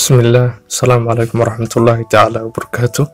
بسم الله السلام عليكم ورحمة الله تعالى وبركاته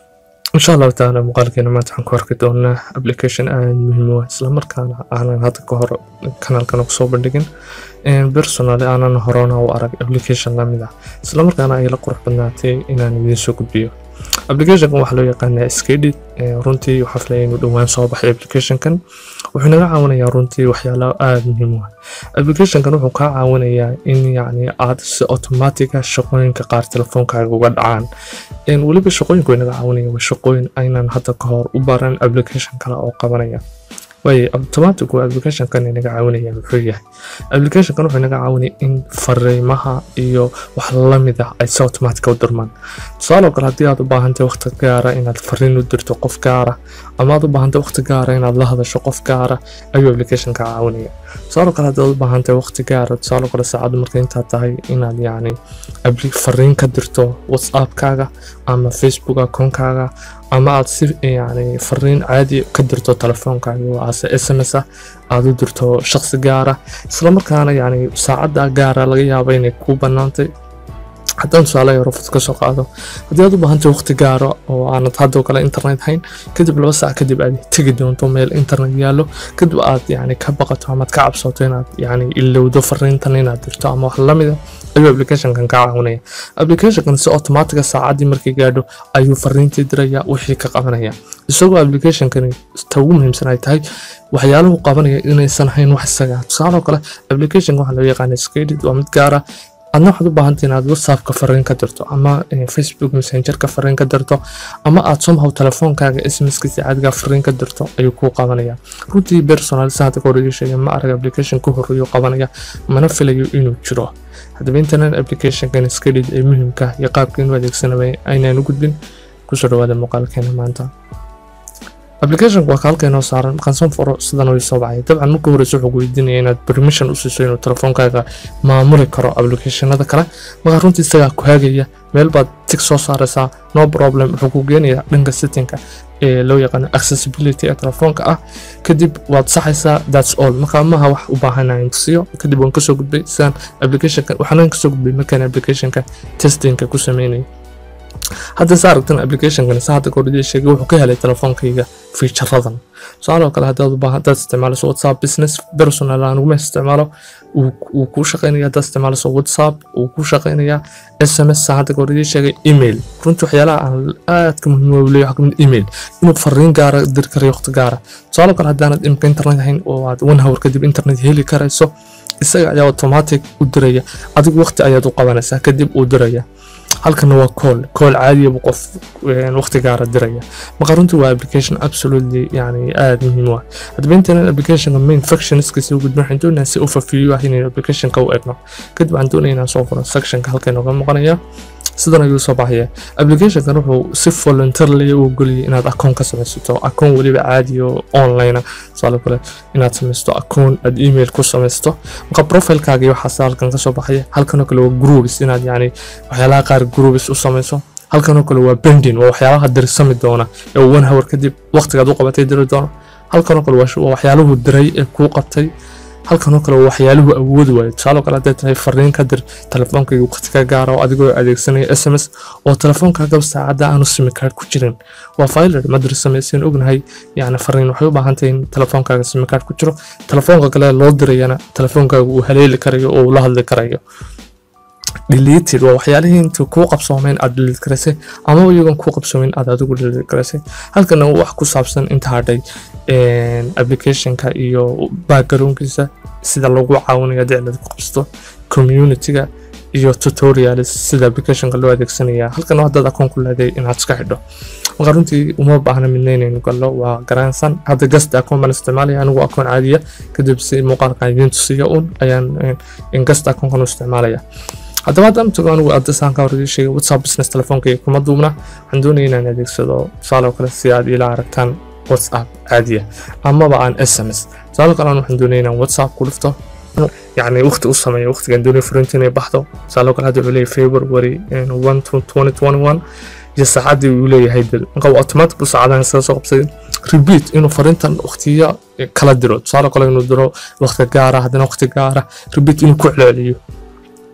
إن شاء الله تعالى muuqaalkeena maanta waxaan ku arki doonaa application aad muhiim u ah isla markaana aanan hadda ka hor kanaalkan kusoo bandhigin personally aanan horena u arag application lamid ah isla markaana ay la qurux badnaatay inaan idiin soo gudbiyo applicationkan waxaa loo yaqaanaa skedit runtii waxaa filaya inuu dhowaan soo baxay applicationkan wuxuu naga caawinayaa runtii waxyaalo aada muhiim u ah applicationkan wuxuu kaa caawinayaa in yacni aad si automatica shaqooyinka qaar telefoonkaaga uga dhacaan weliba shaqooyinku way naga caawinaya waa shaqooyin aynan hadda ka hor u baran application kale oo qabanaya waaye automatic waa applicationkan inaga caawinaya muxuu yahay applicationkan wuxuu inaga caawinaya in fariimaha iyo wax lamid ah ay si automatic u dirmaan tusaale oo kale haddii aad u baahantay waqti gaara inaad fariin u dirto qof gaara ama aad u baahantay waqti gaara inaad la hadasho qof gaara ayuu applicationka caawinaya tusaale oo kale haddii aad u baahantay waqti gaara tusaale oo kale saacadda marka intaad tahay inaad yacni fariin ka dirto whatsappkaaga ama facebook akoonkaaga ama aad si yani fariin caadi ka dirto telefoonkaaga oo aase s m s ah aad u dirto shaqsi gaara isla markaana yani saacadda gaara laga yaabo inay kuu bannaantay haddaan tusaale yaro fud ka soo qaado haddii aad u baahantay waqti gaaro oo aanad haddoo kale internet hayn kadib laba saac kadib aad tegi doonto meel internet yaallo kadib aad yani ka baqato amaad ka cabsato inaad yani ilowdo fariintan inaad dirto ama wax lamida ayuu applicationkan kaa caawinaya applicationkan si automatica saacaddii markay gaadho ayuu fariintii diraya wixii ka qabanaya isagoo applicationkani ta ugu muhiimsan ay tahay waxyaaluhu qabanaya inaysan hayn wax isaga tusaale oo kale applicationka waxaa loo yaqaana skedit waa mid gaara adna waxaad u baahantay inaad whatsappka fariin ka dirto ama facebook messengerka fariin ka dirto ama aad somehow telefoonkaaga smska si caadiga fariin ka dirto ayuu kuu qabanaya runtii personal saada ka horreeya sheegay ma arag application ku horreeyo qabanaya mana filayo inuu jiro haddaba internet applicationkan skedid ee muhiimka iyo qaabka inuu adeegsanabay aynaan u gudbin kusoo dhawaada muuqaalkeena maanta applicationka waa kaalkeenoo saaran markaan furo sidan way soo baxay dabcan marka horeysa wuxuu weydiinaya inaad permission u siiso inuu telefoonkaaga maamuli karo applicationada kale markaa runtii isagaa ku hagaya meel baad tig soo saaraysaa no problem wuxuu ku geenayaa dhanka settingka ee loo yaqaano accessibility ee telefoonka ah kadib waad saxaysaa thats all markaa maha wax u baahanayn tusiyo kadib waan kasoo gudbay sidaan applicationka waxaan kasoo gudbay markaan applicationka testingka ku sameynayay hadda sa aragtan applicationkan sa hadda kordhiya sheegay wuxuu ka helay telefoonkayga featuradan tusaale oo kale haddaad u baahan haddaad isticmaalayso whatsapp business personal aan uguma isticmaalo wuu kuu shaqaynaya haddaad isticmaalayso whatsapp wuu kuu shaqaynayaa s m s sa hadda kordhiya sheegay email runtii waxyaalaha aan aadka muhiim u leeyahay waxaa kamid email inuu fariin gaara diri karayo waqti gaara tusaale oo kale haddaanad imka internet hayn oo aad one hour kadib internet heli karayso isaga ayaa automatic u diraya adigu waqti ayaad u qabanaysaa kadib uu diraya halkana waa call call caadiya buu qof waqti gaara diraya marka runtii waa application absolutely yani aada muhiim u ah haddaba internet applicationka main functionskiisa u gudbin waxaan doonayaa si overview ah inaynu applicationka u egno kadib waxaan doonaya inaan soo furo sectionka halka inooga muuqanaya sidan ayuu soo baxaya applicationkan wuxuu si voluntarily u ogoliyay inaad akoon ka samaysato akoon weliba caadi oo online tusaale kale inaad samaysto akoon aad email ku samaysto marka profilekaaga iyo waxaas halkan kasoo baxaya halkanoo kale waa groups inaad yani waxyaalaha qaar groups u samayso halkanoo kale waa bending waa waxyaalaha dirsami doona ee one hour kadib waqtigaad u qabatay diri doono halkanoo kale waa waxyaaluhu diray ee kuu qabtay halkanoo kale waxyaaluhu awoodi waayo tusaale kale hadday tahay fariin ka dir telefoonkayga waqti ka gaara oo adigoo adeegsanaya s m s oo telefoonkaaga saacadda aanu simi card ku jirin waa filer ma dirsamaysan ognahay yani fariin waxay u baahantahay in telefoonkaaga simi card ku jiro telefoonka kale loo dirayana telefoonkaaga uu haleeli karayo oo uu la hadli karayo deleted waa waxyaalihii inta kuu qabsoomeyn aad delete garaysay ama iyagoon kuu qabsoomeyn aad adigu delete garaysay halkana wax ku saabsan inta hadhay applicationka iyo backgroundkiisa sida lagu caawinayo haddii cilad ku qabsato communityga iyo tutorials sida applicationka loo adeegsanaya halkan haddaad akoon ku leedahay inaad iska xidho marka runtii uma baahna midna inaynu gallo waa garansan hadda gasta akoon baan isticmaalaya anigu akoon caadiya kadib si muuqaalkan idiin tusiya un ayaan gasta akoonkan u isticmaalaya haddaba haddaan tago anigu adasaan ka horreeyay sheegay whatsapp business telefoonkayga kuma duubna waxaan doonaya inaan adeegsado tusaale oo kale si aad ila aragtaan whatsapp caadiya amaba aan s m s tusaale kale waxaan doonaya inaan whatsapp ku dhifto يعني وقت أصلا وقت كان دوني فرنتين بحثه سألوا كل هذا عليه فبراير 1 2021 iyo saacadii uu leeyahay dal marka waa automatic buu saacadahan isaga soo qabsaday repeat inuu fariintan waqtiya kala diro tusaale kale inuu diro waqti gaara haddana waqti gaara repeat inuu ku celceliyo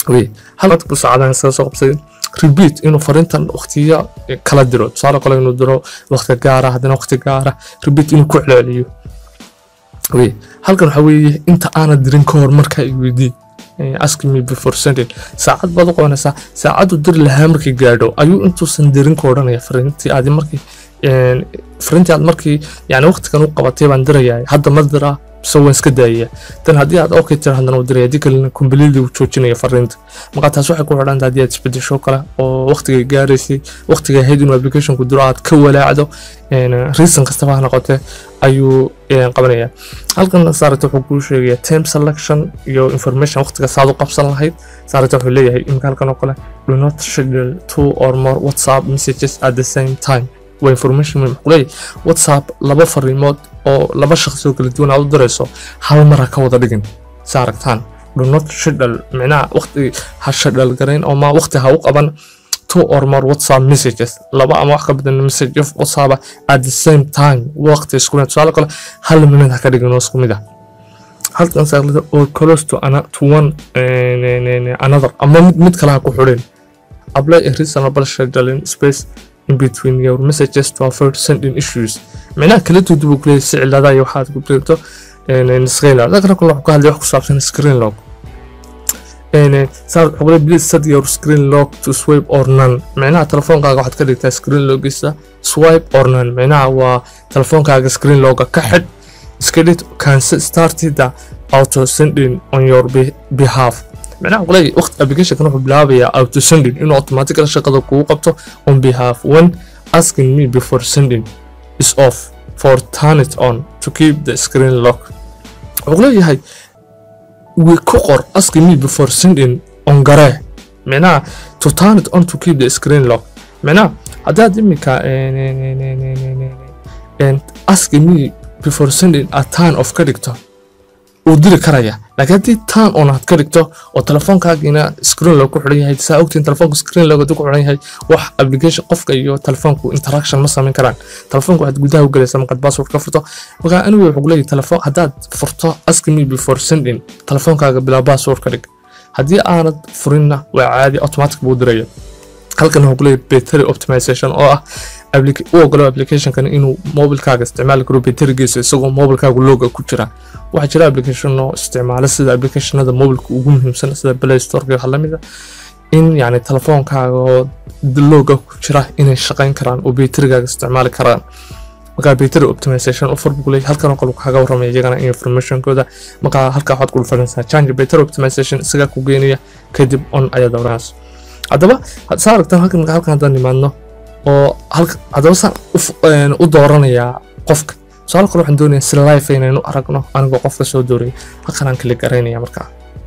wey hal buu saacadahan iskaga soo qabsaday repeat inuu fariintan waqtiya kala diro tusaale kale inuu diro waqti gaara haddana waqti gaara repeat inuu ku celceliyo wey halkan waxaa weeye inta aanad dirin ka hor markaa i weydii ask me before sending saacad baad u qabanaysaa saacadu diri lahaa markii gaadho ayuu intuusan dirin ka odhanaya fariintii aadi markii fariintii aad markii yani waqtigan u qabatay baan dirayaa hadda ma diraa mise waan iska daayaya tan haddii aad okay tira haddana u diraya haddii kalena completely uu joojinaya fariinta marka taas waxay ku xidhan haddii aad isbedesho kale oo waqtigay gaaraysay waqtigay ahayd inuu applicationku diro aad ka walaacdo reason kastaba ha noqotee ayuu qabanaya halkan saarata wuxuu kuu sheegaya time selection iyo information waqtiga saad u qabsan lahayd saarata wuxuu leeyahay imika halkan oo kale do not schedule two or more whatsapp messages at the same time waa information muxuu leeyahay whatsapp laba fariimood oo laba shaqsi oo kala duwan aad u dirayso hal mar ha ka wada dhigin sa aragtaan do not schedule micnaha waqti ha schedule garayn oo ma waqti ha u qaban two or more whatsapp messages laba ama wax ka badan message of whatsapp at the same time waqti isku mid tusaale kale hal minute ha ka dhigin oo isku mid ah halkan saarlada or close to, ana, to one another ama mid, mid kale ha ku xidhin apply a reasonable scheduling space in between your messages to avoid sending issues micnaha kala dudu buu kuleeyahay si ciladaha iyo waxaad ku dirto screen log dadka kale wuxuu ka hadlay wax ku saabsan screen log saar wuxuu leeyahay please set your screen log to swipe or none micnaha telefoonkaaga waxaad ka dhigtaa screen logisa swipe or none micnaha waa telefoonkaaga screen loga ka xidh iska dhid can start the auto sending on your behalf معناها قولي وقت application كانوا بلابيا او to sending انه automatically شغله كو قبطه on behalf when asking me before sending is off for turn it on to keep the screen lock قولي هاي وكقر asking me before sending on garاه معناها to turn it on to keep the screen lock معناها هذا دمك and asking me before sending a turn of character uu diri karaya laakiin haddii tan on aad ka dhigto oo telefoonkaagiina screen loogu xidhan yahay saa ogtiin telefoonka screen looga ku xidhan yahay wax application qofka iyo telefoonku interaction ma samayn karaan telefoonka waxaad gudaha u galaysaa markaad password ka furto marka anigu wuxuu leeyahay telefoon haddaad furto ask me before sending telefoonkaaga bilaa password ka dhig haddii aanad furinna waa caadi automatic buu diraya halkan wuxuu leeyahay battery optimization oo ah u ogolo applicationkan inuu mobilkaaga isticmaali karo baterigiisa isagoo mobilkaaga looga ku jira waxaa jira application oo isticmaala sida applicationada mobilka ugu muhiimsan sida play storeka waxa lamid a in yani telefoonkaaga oo looga ku jira inay shaqayn karaan oo baterigaaga isticmaali karaan markaa battery optimization offer buu leeyahay halkan oo kale kaga warramaya iyagana informationkooda markaa halkaa waxaad kula faransaa change battery optimization isagaa ku geenaya kadib on ayaad oranaysa haddaba saa aragtaan halkan halkan haddaan nimaadno oo haddaba saan u dooranayaa qofka su-aal kale waxaan doonayaa si life inaynu aragno anigoo qofka soo dooraya halkan aan kala garaynaya markaa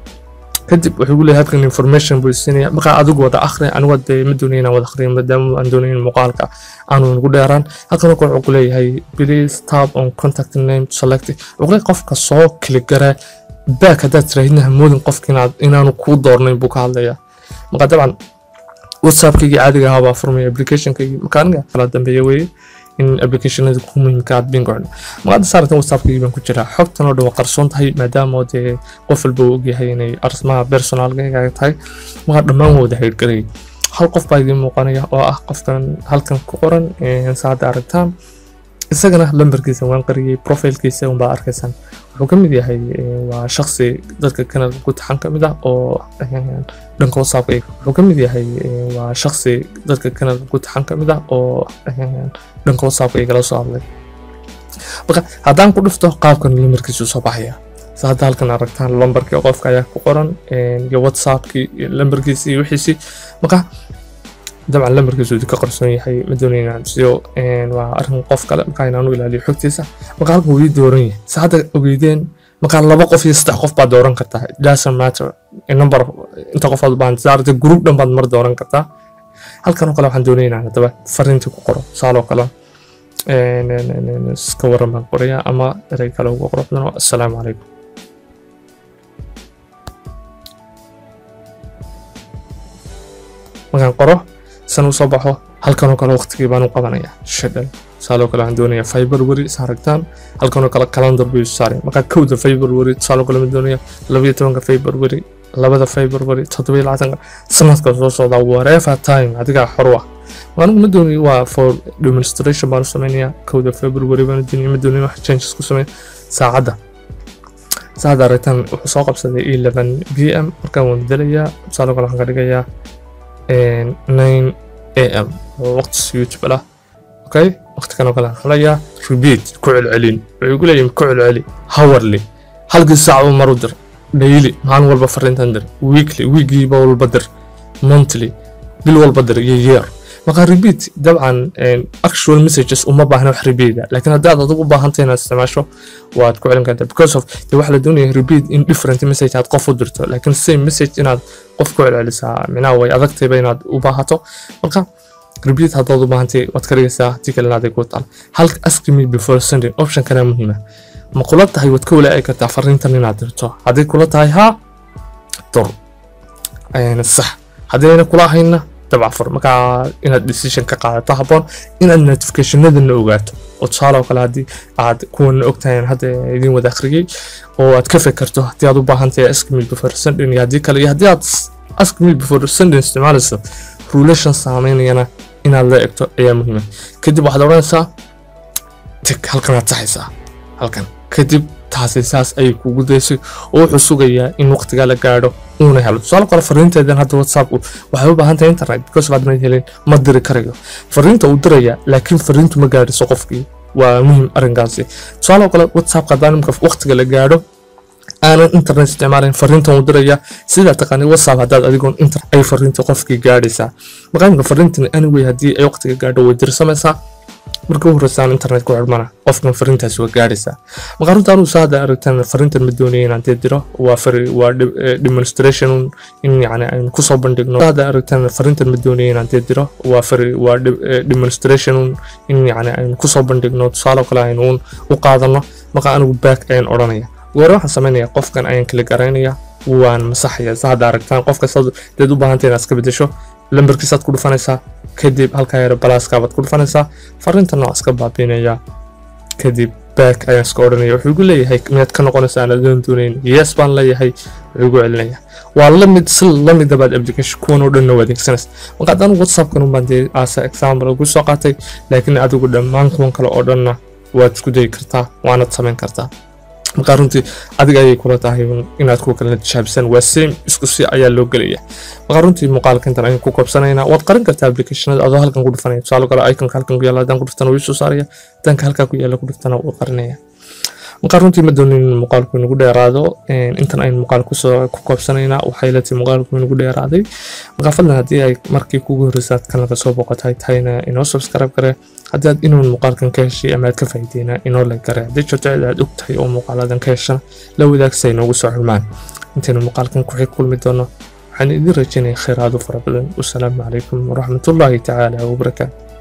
kadib wuxuu gu leeyahay halkan information buu siinaya markaa adigu wada akhri anigu dee ma doonaya inaan wada akhriyo maadaama aan doonayo in muuqaalka aanu nagu dheeraan halkan oo kale wuxuu ku leeyahay please tab on contact name to select wuxuu leeyahay qofka soo kala garaa back haddaad tiraahidna hamoodin qofka inaanu kuu doornayn buu ka hadlayaa markaa dabcan whatsappkaygii caadiga ahaa baa furmaya applicationkaygii marka aniga kala dambeeya weeye in applicationada ku muhiimka aad bin go'no marka saaratan whatsappkaygii baan ku jiraa xogtan oo dhan waa qarsoon tahay maadaama oo dee qof walba uu ogyahay inay arsmaha personalkayga tahay marka dhammaan wada hayrgalay hal qof baa idiin muuqanaya oo ah qofkan halkan ku qoran saada aragtaan isagana lambarkiisa waan qariyey profilkiisa unbaa arkaysaan wuxuu ka mid yahay waa shaksi dadka kanada ku taxan ka mid ah oo dhanka whatsappka wuxuu ka mid yahay waa shaksi dadka kanada ku taxan ka mid ah oo dhanka whatsappka igala soo hadlay marka haddaan ku dhufto qaabkan lambarkiisu soo baxaya sa hadda halkan aragtaan lambarkii qofka ayaa ku qoran iyo whatsappkii lambarkiisi iyo wixiisii marka dabcan lambarkiisu ka qarsoon yahay ma doonayna inaan siyo waa arrin qof kale markaa inaan u ilaaliyo xogtiisa marka halkan wuu ii dooran yahay sa hadda ogeydeen markaa laba qof iyo saddex qof baad dooran kartaa doesn't matter number inta qof aad baan saarta group dhan baad mar dooran kartaa halkan oo kale waxaan doonaya inaan haddaba fariintii ku qoro saaloo kale iska waran baan qoraya ama erey kale uga qoro assalaamu calaykum markaan qoro san usoo baxo halkanoo kale waqtigii baan u qabanaya shadhal tusaaloo kale waxaan doonayaa february is aragtaan halkanoo kale calendar buu saaray markaa kowda february tusaaloo kale ma doonaya labayo tobanka february labada february toddobiyo labaatanka sanadka soo socda whatever time adigaa xor u ah anigu ma dooni waa for demonstration baan u samaynayaa kowda february baan doonaya ma dooni wax changes ku sameyn saacadda saacadda aritaan wuxuu soo qabsaday eleven b m markaan waan bedelayaa tusaale kale waxaan ka dhigayaa nine a m oo waqti youtube lah okay waqti kan oo kale waxaan leeyaa repeat ku celcelin wuxuu igu leeyahay ku celceli hourly halkii saac uu maru dir daily maalin walba fariintan dir weekly weekiiba walba dir monthly bil walba dir iyo year marka repeat dabcan actual messages uma baahna wax repeat laakiin haddii aad adigu u baahantay inaad isticmaasho waad ku celin kartaa because of de waxa la doonaya repeat in different message aad qof u dirto laakiin same message inaad qof ku celcelisaa micnaha way adagtayba inaad u baahato marka repeat haddaad u baahantay waad ka dhigaysaa haddii kalena aday ku taal halka ask me before sending option kana muhiima ma kula tahay waad ka walaaci kartaa fariintan inaad dirto hadday kula tahay haa dur sax haddayna kula ahayna dabcafur markaa inaad decision ka qaadato habboon inaad notificationadana ogaato oo tusaale oo kale haddii aad kuwana ogtahay hadda idin wada akhriyey oo aad ka fekerto haddii aad u baahan tahay ask me before sending iyo haddii kale iyo haddii aad ask me before sending isticmaalayso relation saameynayana inaad la egto ayaa muhiima kadib waxaad odhanaysaa tig halkanaad saxaysaa halkan kadib taasi saas ayay kugu daysay oo wuxuu sugayaa in waqtigaa la gaadho uuna helo tusaale kale fariinteedan hadda whatsappku waxay u baahan tahay internet because of aadna helin ma diri karayo fariinta uu diraya laakiin fariintu ma gaadhiso qofkii waa muhiim arrinkaasi tusaale kale whatsappka haddaan imika waqtiga la gaadho aanan internet isticmaalayn fariintan uu diraya sidaa taqaanay whatsapp haddaad adigoon internet ay fariinta qofkii gaadhaysaa marka imika fariintan anyway haddii ay waqtiga gaadho way dirsamaysaa marka u horeysaan internet ku xidhmana qofkan fariintaasi waa gaadhaysaa marka runta anuu saada aragtaan fariintan ma doonaya inaan dee diro waa fari waa demonstration in yani aynu kusoo bandhigno saada aragtaan fariintan ma doonaya inaan dee diro waa fari waa demonstration in yani aynu kusoo bandhigno tusaale kale aynu u qaadano marka anigu back ayaan odhanaya goore waxaan samaynaya qofkan ayaan kala garaynaya waan masaxaya saada aragtaan qofka deed u baahantay inaad iska bedesho lambarkiisaad ku dhufanaysaa kadib halkaa yare balaaskaabaad ku dhufanaysaa fariinta noocaas ka baabiinaya kadib back ayaan iska odhanaya wuxuu igu leeyahay miyaad ka noqonaysaa aan adoon doonayn yes baan leeyahay wuxuu igu celinaya waa lamid si lamida baad application kuwan oo dhanna waa adeegsanaysa marka haddaan whatsappkan unbaan dee asa example ugu soo qaatay laakiin adigu dhammaan kuwan kale oo dhanna waad isku dayi kartaa waanaad samayn kartaa markaa runtii adiga ayay kula tahay inaad kuwa kalena tijaabisan waa same isku si ayaa loo gelaya markaa runtii muuqaalka intan ayaan ku koobsanaynaa waad qarin kartaa applicationada adoo halkan ku dhufanaya tusaale kale iconka halkan ku yaalla haddaan ku dhuftana wuu soo saaraya danka halkaa ku yaalla ku dhuftana wuu qarinaya markaa runtii ma doonin in muuqaalku inagu dheeraado intan aynu muuqaal kusoo ku koobsanaynaa waxay la tahay muuqaalku inagu dheeraaday markaa fadlan haddii ay markii kugu horreysa aad kanalka soo boqotay tahayna inoo subscribe gare haddii aad inuun muuqaalkan ka heshay ama aad ka faa'iideyna inoo lag gare haddii jirto cid aad og tahay oo muuqaaladan ka heshana la wadaagsa inoogu soo xulmaan intaynu muuqaalkan ku xig kulmi doono waxaan idin rajaynaya khayraado fara badan wasalaamu calaykum waraxmatullaahi tacaala wabarakaatu